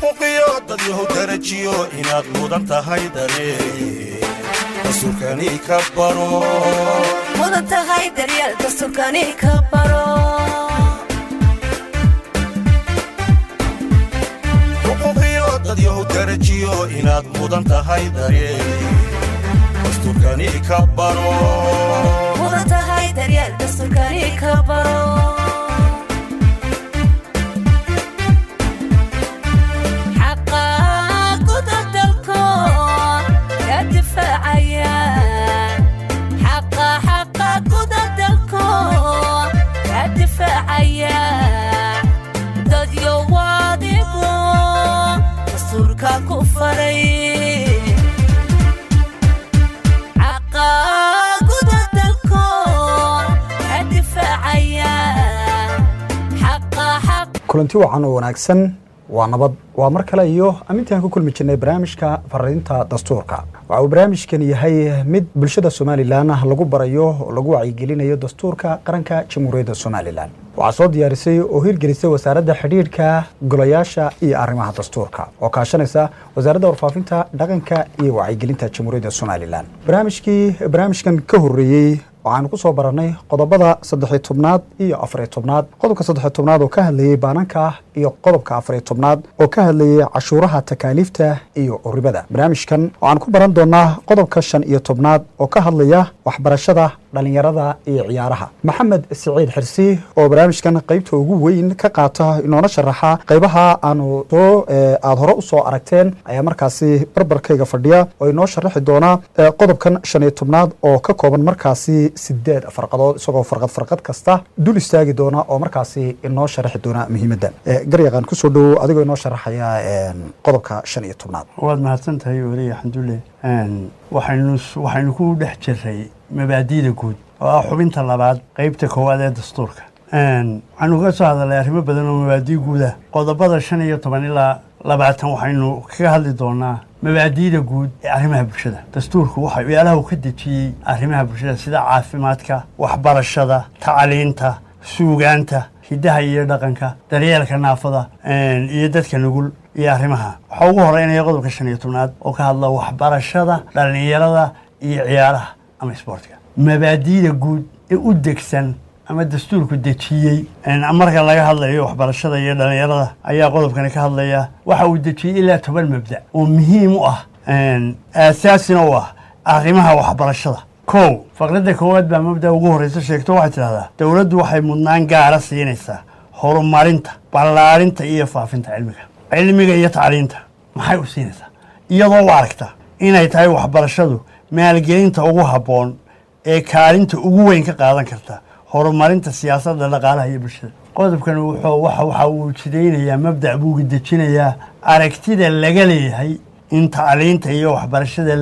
xuquuqiyo dad yahu darajiyo inaad mudan tahay dare dastuurkani ka baro mudan tahay daryeel dastuurkani ka baro xuquuqiyo dad yahu darajiyo inaad mudan tahay dare dastuurkani ka baro mudan tahay daryeel dastuurkani ka baro xaqa guda dalkood ka difaacaya xaqa xaqa guda dalkood ka difaacaya dadyo waadigu dastuurka ku faray xaqa guda dalkood ka difaacaya xaqa xaq kulanti wacan oo wanaagsan waa nabad waa mar kale iyo amintaan ku kulmi jirnay barnaamijka fariinta dastuurka waxa uu barnaamijkan yahay mid bulshada somalilan lagu barayo oo lagu wacyigelinayo dastuurka qaranka jamhuuriyadda somalilan waxaa soo diyaarisay oo hirgelisay wasaaradda xidhiidhka golayaasha iyo arrimaha dastuurka oo kaashanaysa wasaaradda warfaafinta dhaqanka iyo wacyigelinta jamhuuriyadda somalilan barnaamijkii barnaamijkan ka horreeyey waxaanu ku soo barannay qodobada saddexiy tobnaad iyo afariy tobnaad qodobka saddexiy tobnaad oo ka hadlayey baananka iyo qodobka afariy tobnaad oo ka hadlayey cashuuraha takaaliifta iyo ribada barnaamijkan waxaan ku baran doonaa qodobka shan iyo tobnaad oo ka hadlaya waxbarashada dhalinyarada iyo ciyaaraha maxamed siciid xirsi oo barnaamijkan qaybta ugu weyn ka qaata inoona sharaxa qaybaha aanu soo aada hore usoo aragteen ayaa markaasi barbarkayga fadhiya oo inoo sharaxi doonaa qodobkan shan iyo tobnaad oo ka kooban markaasi sideed farqadood isagoo farqad farqad kasta dul istaagi doona oo markaasi inoo sharaxi doona muhiimadda garyaqaan kusoo dhowow adigoo inoo sharaxaya qodobka shan iyo tobnaad waad mahadsan tahay weli axamdulle waxaynu waxaynu ku dhex jiray mabaadi'da guud oo ah xubinta labaad qeybta koowaad ee dastuurka waxaynu ka soo hadalnay arrimo badan oo mabaadi' guud ah qodobada shan iyo toban ilaa labaatan waxaynu kaga hadli doonaa mabaadi'da guud ee arrimaha bulshada dastuurku waxa meelaha uu ka dejiyey arrimaha bulshada sida caafimaadka waxbarashada tacliinta suugaanta hiddaha iyo dhaqanka daryeelka naafada iyo dadka nugul iyo arrimaha waxaa ugu horeynaya qodobka shan iyo tobnaad oo ka hadla waxbarashada dhallinyarada iyo ciyaaraha ama isboortiga mabaadi'da guud ee u degsan ama dastuurku dejiyey marka laga hadlayo waxbarashada iyo dhallinyarada ayaa qodobkani ka hadlaya waxa uu dejiyey ilaa toban mabda oo muhiim u ah aasaasina u ah arrimaha waxbarashada kow faqradda koowaad baa mabda ugu horreysa sheegto waxay tidhahdaa dowladdu waxay mudnaan gaara siinaysaa horumarinta ballaarinta iyo faafinta cilmiga cilmiga iyo tacliinta maxay u siinaysaa iyadoo u aragta inay tahay waxbarashadu maalgelinta ugu habboon ee kaalinta ugu weyn ka qaadan karta horumarinta siyaasadda dhaqaalaha iyo bulshada qodobkan wuxuu waxa uu jidaynayaa mabdac buu dejinayaa aragtida laga leeyahay in tacliinta iyo waxbarashada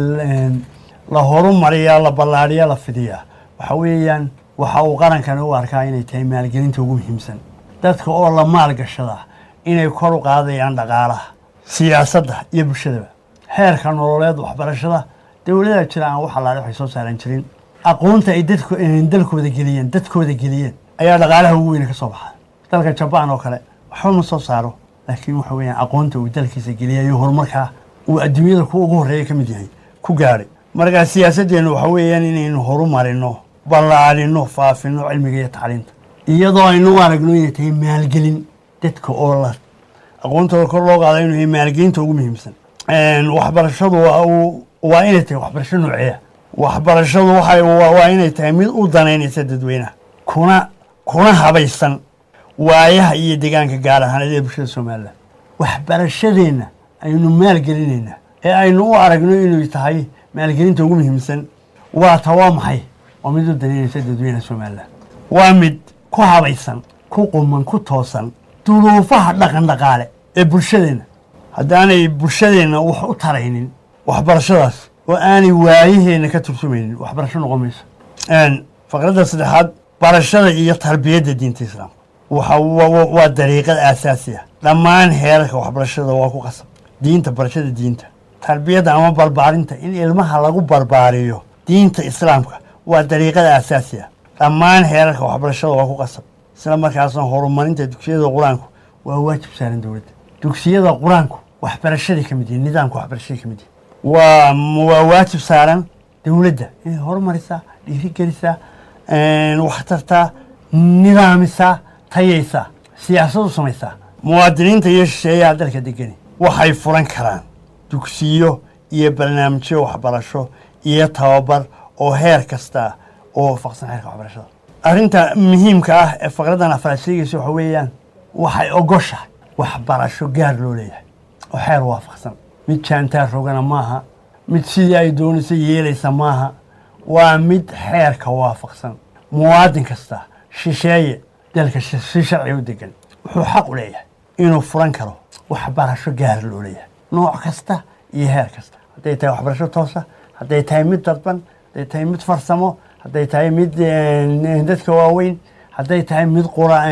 la horumariyaa la ballaadhiya la fidiyaa waxa weeyaan waxa uu qarankani u arkaa inay tahay maalgelinta ugu muhiimsan dadka oo la maalgashadaa inay kor u qaadayaan dhaqaalaha siyaasadda iyo bulshadaba heerka nololeed waxbarashada dowlada jira aan wax allaale waxay soo saaran jirin aqoonta ay dadku dalkooda geliyeen dadkooda geliyeen ayaa dhaqaalaha ugu weyne ka soo baxa dalka jabaan oo kale waxba ma soo saaro laakiin waxa weeyaan aqoonta uu dalkiisa geliyay iyo horumarkaa uu adduunyada ku ugu horreeya ka mid yahay ku gaadhay markaa siyaasaddeenu waxa weeyaan inaynu horumarino ballaadhino faafino cilmiga iyo tacliinta iyadoo aynu u aragno inay tahay maalgelin dadka oo la aqoontooda kor loo qaada inuu yahay maalgelinta ugu muhiimsan waxbarashadu waa inay tahay waxbarasho nooceeya waxbarashadu waxay waa inay tahay mid u danaynaysa dadweynaha kuna kuna habaysan waayaha iyo deegaanka gaar ahaaneed ee bulshada somalilan waxbarashadeenna aynu maalgelinaynaa ee aynu u aragno inay tahay maalgelinta ugu muhiimsan waa ta waa maxay waa mid u danaynaysa dadweynaha somalilan waa mid ku habaysan ku quman ku toosan duruufaha dhaqan dhaqaale ee bulshadeenna haddaanay bulshadeenna wax u taraynin waxbarashadaas oo aanay waayaheenna ka tursumaynin waxbarasho noqon mayso faqradda saddexaad barashada iyo tarbiyadda diinta islaamka waxa waa dariiqad aasaasi ah dhammaan heerarka waxbarashada waa ku qasab diinta barashada diinta tarbiyadda ama barbaarinta in ilmaha lagu barbaariyo diinta islaamka waa dariiqada aasaasi ah dhammaan heerarka waxbarashada waa ku qasab isla markaasna horumarinta dugsiyada qur-aanku waa waajib saaran dowladda dugsiyada qur-aanku waxbarashadii ka mid yihin nidaamka waxbarashadii ka mid yihin waa waa waajib saaran dowladda inay horumarisaa dhiirigelisaa wax tartaa nidaamisaa tayaysaa siyaasadu samaysaa muwaadiniinta iyo shisheeyaha dalka degani waxay furan karaan dugsiyo iyo barnaamijyo waxbarasho iyo tababar oo heer kasta oo waafaqsan xeerka waxbarashada arrinta muhiimka ah ee faqraddan afraad sheegaysa waxa weeyaan waxay ogoshahay waxbarasho gaar loo leeyahay oo xeer waafaqsan mid jaantaar rogana maaha mid sidii ay doonaysa yeelaysa maaha waa mid xeerka waafaqsan muwaadin kasta shisheeye dalka si sharci u degan wuxuu xaq u leeyahay inuu furan karo waxbarasho gaar loo leeyahay nooc kasta iyo heer kasta hadday tahay waxbarasho toosa hadday tahay mid dadban hadday tahay mid farsamo hadday tahay mid dadka waaweyn hadday tahay mid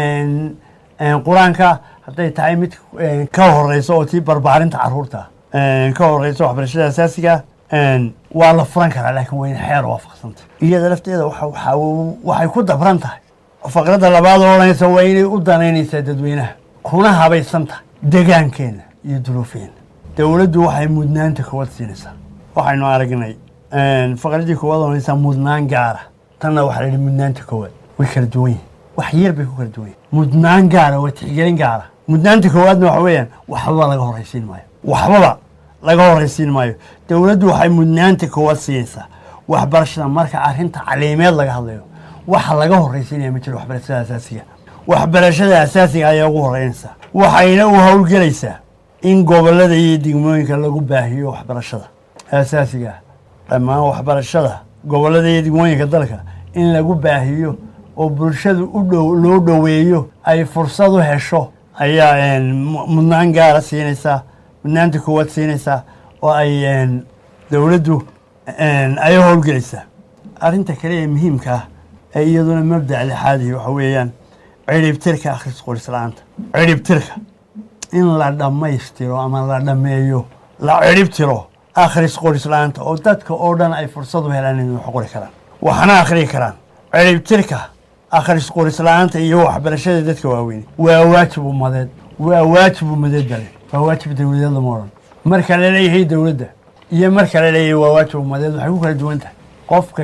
qur-aanka hadday tahay mid ka horeysa oo tii barbaarinta caruurta ka horeysa waxbarashada asaasiga waa la furan karaa laakiin waa in xeer waafaqsanta iyada lafteeda waxay ku dabran tahay faqradda labaad oo odhanaysa waa inay u danaynaysaa dadweynaha kuna habaysan tahay degaankeena iyo duruufeena dowladdu waxay mudnaanta koowaad siinaysaa waxaynu aragnay faqradii koowaad odhanaysaa mudnaan gaara tanna waxaa la yidhi mudnaanta koowaad way kala duwan yihin wax yar bay ku kala duwan yihin mudnaan gaara waa tixgelin gaara mudnaanta koowaadna waxa weeyaan waxbaba laga horraysiin maayo waxbaba laga horraysiin maayo dowladdu waxay mudnaanta koowaad siinaysaa waxbarashada marka arrinta caliimeed laga hadlayo waxa laga horraysiinaya ma jiro waxbarashada asaasiga waxbarashada asaasiga ayaa ugu horreynaysaa waxayna u howlgelaysaa in gobollada iyo degmooyinka lagu baahiyo waxbarashada asaasiga ah dhammaan waxbarashada gobollada iyo degmooyinka dalka in lagu baahiyo oo bulshadu u dhow loo dhoweeyo ay fursad u hesho ayaa mudnaan gaara siinaysaa mudnaanta koowaad siinaysaa oo ay dowladdu ay howlgelaysaa arrinta kale ee muhiimka ah ee iyaduna mabdac lixaadihi waxa weeyaan ciribtirka akhris qoris la-aanta ciribtirka in la dhammaystiro ama la dhammeeyo la ciribtiro akhris qoris la-aanta oo dadka oo dhan ay fursad u helaan inay wax qori karaan waxna akhriyi karaan ciribtirka akhris qoris la-aanta iyo waxbarashada dadka waaweyn waa waajib umadeed waa waajib umadeed bale waa waajib dowladeed lama odhan marka la leeyahay dowladda iyo marka la leeyahay waa waajib umadeed waxay ku kala duwan tahay qofka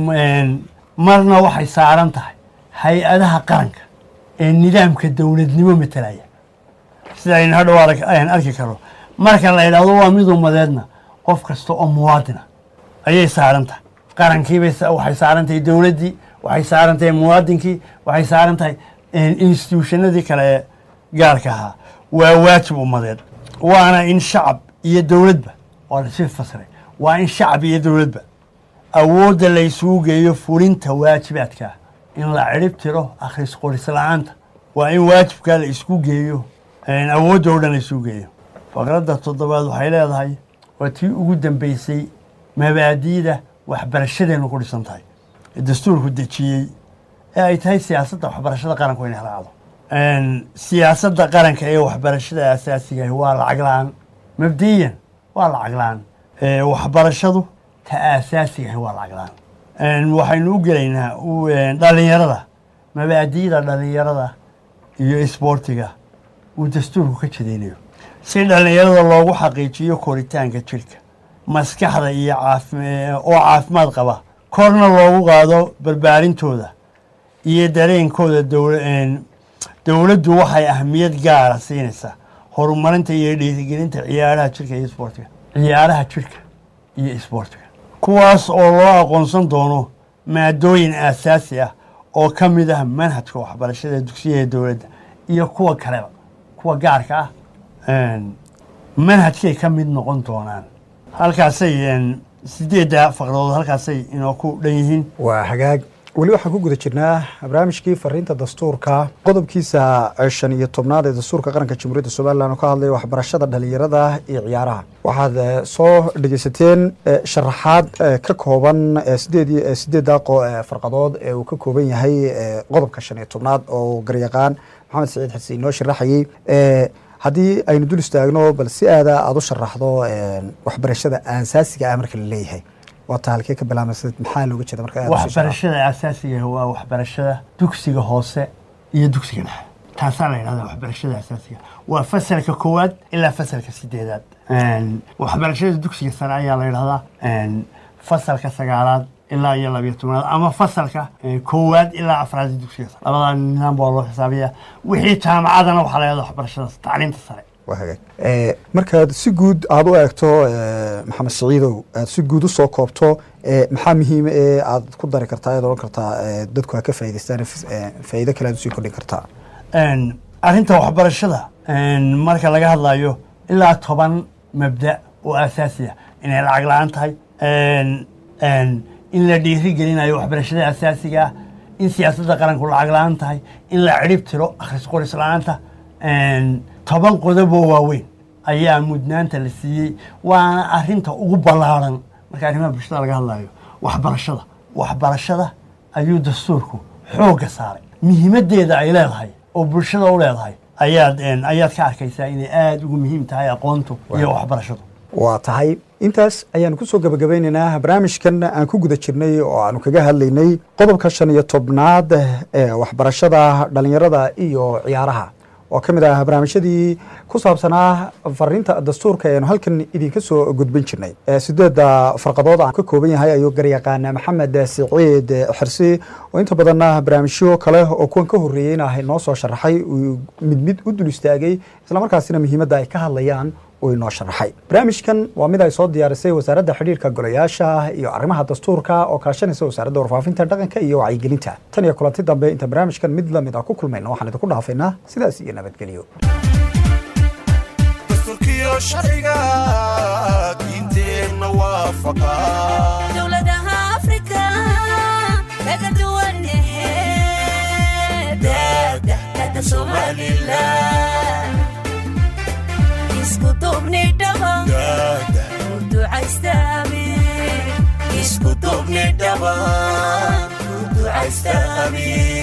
marna waxay saaran tahay hay-adaha qaranka ee nidaamka dowladnimo matalaya sida aynu hadhow ayaan arki karo marka la yidhaahdo waa mid umadeedna qof kasta oo muwaadina ayay saaran tahay qarankiibay waxay saaran tahay dowladdii waxay saaran tahay muwaadinkii waxay saaran tahay instituushannadii kale ee gaarka ahaa waa waajib umadeed waana in shacab iyo dowladba waa lasii fasiray waa in shacab iyo dowladba awoodda la isugu geeyo fulinta waajibaadka in la cirib tiro akhris qoris la-aanta waa in waajibkaa la isku geeyo awoodda oo dhan la isugu geeyo faqradda toddobaad waxay leedahay waa tii ugu dambeysay mabaadi'da waxbarashadeenu ku dhisan tahay ee dastuurku dejiyey ee ay tahay siyaasadda waxbarashada qaranku inay raacdo siyaasadda qaranka ee waxbarashada asaasigahi waa lacag la-aan mabdiyan waa lacag la-aan waxbarashadu ta aasaasigahi waa lacag la-aan waxaynu u gelaynaa dhalinyarada mabaadi'da dhalinyarada iyo isboortiga uu dastuurku ka jadaynayo si dhalinyarada loogu xaqiijiyo koritaanka jidhka maskaxda iyo oo caafimaad qaba korna loogu qaado barbaarintooda iyo dareenkooda dowladdu waxay ahmiyad gaara siinaysaa horumarinta iyo dhiirigelinta ciyaaraha jidhka iyo isboortiga ciyaaraha jidhka iyo isboortiga kuwaas oo loo aqoonsan doono maadooyin aasaasi ah oo ka mid ah manhajka waxbarashada dugsiyada dowladda iyo kuwa kaleba kuwa gaarka ah manhajkay ka mid noqon doonaan halkaasay sideedda faqradood halkaasay inoo ku dhan yihiin waa hagaag weli waxaan ku guda jirnaa barnaamijkii fariinta dastuurka qodobkiisa shan iyo tobnaad ee dastuurka qaranka jamhuuriyadda somalilan oo ka hadlaya waxbarashada dhalinyarada iyo ciyaaraha waxaad soo dhegeysateen sharaxaad ka kooban sideed sideedda farqadood ee uu ka kooban yahay qodobka shan iyo tobnaad oo garyaqaan maxamed saciid xasen inoo sharaxayey haddii aynu dul istaagno bal si aada aada u sharaxdo waxbarashada aasaasiga ah marka la leeyahay waata halkee ka bilaabmaysa maxaa looga jeeda marka waxbarashada aasaasiga waa waxbarashada dugsiga hoose iyo dugsiga dhexe taasaa la yidhahdaa waxbarashada asaasiga waa fasalka koowaad ilaa fasalka sideedaad Een, waxbarashada dugsiga sare ayaa la yidhahdaa een, fasalka sagaalaad ilaa iyo labiyo tobnaad ama fasalka eh, koowaad ilaa afraad ee dugsiga sare labadaa nidaam baa loo xisaabiyaa wixii jaamacadana waxaa la yidhahdaa waxbarashada tacliinta sare waa hagaag Eh, markaad si guud aada u eegto eh, maxamed siciidow aad si guud usoo koobto eh, maxaa muhiima ee aad ku dari kartaa ead odhan kartaa eh, dadku ha ka faa'idaystaan eh, faa'iido kale aad usii kordhin kartaa Een, arrinta waxbarashada een, marka laga hadlayo ilaa toban mabda oo asaasi ah inay lacag la-aan tahay een, een, in la dhiiri gelinayo waxbarashada asaasiga ah in siyaasadda qaranku lacag la-aan tahay in la cirib tiro akhris qoris la-aanta een, toban qodoboo waaweyn ayaa mudnaanta la siiyey waana arrinta ugu ballaaran marka arrimaha bulshada laga hadlayo waxbarashada waxbarashada ayuu dastuurku xoogga saaray muhiimaddeeda ay leedahay oo bulshada u leedahay ayaad een, ayaad ka arkaysaa inay aada ugu muhiim tahay aqoontu iyo waxbarashadu waa tahay intaas ayaanu kusoo gabagabeynaynaa barnaamijkan aan ku guda jirnay oo aanu kaga hadlaynay qodobka shan iyo tobnaad ee waxbarashada dhalinyarada iyo ciyaaraha oo ka mid ah barnaamijyadii ku saabsanaa fariinta dastuurka eanu halkan idinka soo gudbin jirnay Eh, sideedda farqadood aan ka kooban yahay ayuu garyaqaan maxamed siciid xirsi oo inta badanna barnaamijyo kale oo kuwan ka horreeyeyna ah noo soo sharaxay uu mid mid u dul istaagay islamarkaasina muhiimadda ay ka hadlayaan uu inoo sharaxay barnaamijkan waa mid ay soo diyaarisay wasaaradda xidhiirka golayaasha iyo arrimaha dastuurka oo kaashanaysa wasaaradda warfaafinta dhaqanka iyo wacyigelinta tan iyo kulanti dambe inta barnaamijkan mid lamid ah ku kulmayna waxaan idinku dhaafaynaa sidaas iyo nabadgelyo dastuurkiyo sharciga diinteenna waafaqa dowladaha afrika kaga duwan dada somalilan isku duubni dhaba daada u ducaystaami isku duubni dhaba u ducaystaami